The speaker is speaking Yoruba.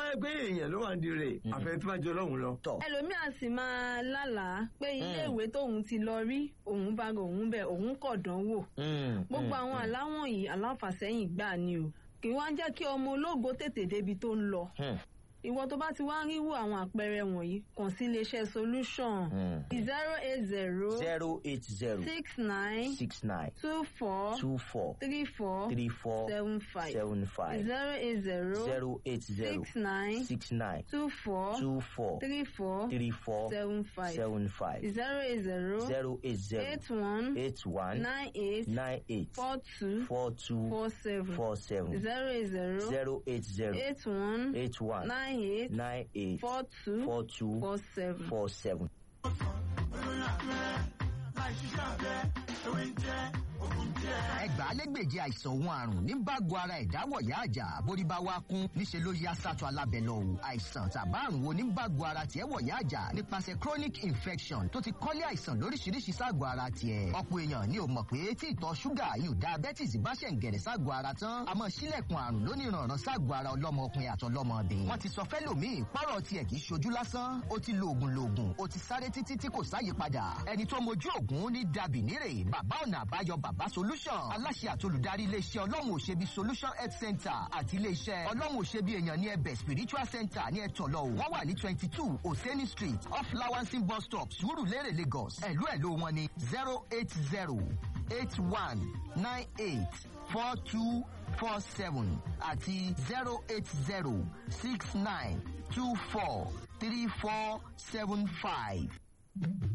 yẹ pé èèyàn ló wà ń di rẹ̀ àfẹ́ tó bá jọ lọ́hùn lọ. tọ̀ ẹlòmíà sì máa lálàá pé iléèwé tóun ti lọ rí òun bá òun bẹ òun kọ̀ dánwò Mm, gbogbo mm, àwọn mm. aláwọ̀n yìí aláfàsẹ́yìn gbà ni o kì í wá jẹ́ kí ọmọ ológo tètè débi tó ń lọ Hmm, ìwọ tó bá ti wá ń ríwò àwọn àpẹẹrẹ wọ̀nyí kàn sí iléeṣẹ́ solution Hmm. zero eight zero zero eight zero six nine six nine two four two four three four three four seven five seven five zero eight zero zero eight zero six nine six nine two four two four three four three four seven five seven five zero eight zero zero eight zero eight one eight one nine eight nine eight four two four two four seven four seven zero eight zero zero eight zero eight one eight one nine eight nine eight four two four two four seven. four seven. ẹgbàálẹ́gbèje àìsàn òun àrùn ní bágo ara ìdáwọ̀yá àjà bórí bá wá kún níṣẹ́ ló yá sátọ̀ alábẹ́ lọ o àìsàn tàbá àrùn wo ní bágo ara tiẹ̀ wọ̀yá àjà nípasẹ̀ chronic infection tó ti kọ́lé àìsàn lóríṣiríṣi ságọ̀ ara tiẹ̀ ọ̀pọ̀ èèyàn ni ò mọ̀ pé tí ìtọ̀ ṣúgà yóò diabetes bá ṣẹ̀ ń gẹ̀rẹ̀ ságọ̀ ara tán àmọ́ sílẹ̀kùn àrùn lóníranran ságọ̀ ara ọlọ́mọ ọkùnrin àtọlọ́mọbìnrin wọ́n ti sọ fẹ́lòmíì pọ́rọ̀ tiẹ̀ kì í ṣojú lásán ó ti lo oògùn loògùn ó ti sáré títí tí kò sáyípadà ẹni tó mojú oògùn ní dàbí nírè bàbá ọ̀nà àbáyọ bàbá solution aláṣẹ àtolùdarí iléeṣẹ́ ọlọ́run òṣèbí solution health center àti iléeṣẹ́ ọlọ́run òṣèbí èèyàn ní ẹbẹ̀ spiritual center ní ẹ̀tọ́lọ́ wọ́n wà ní twenty two oseni street off lawansin bus stop surulere lagos ẹ̀lú ẹ̀lú wọn ní zero eight zero eight one nine eight four two four seven àti zero eight zero six nine two four three four seven five.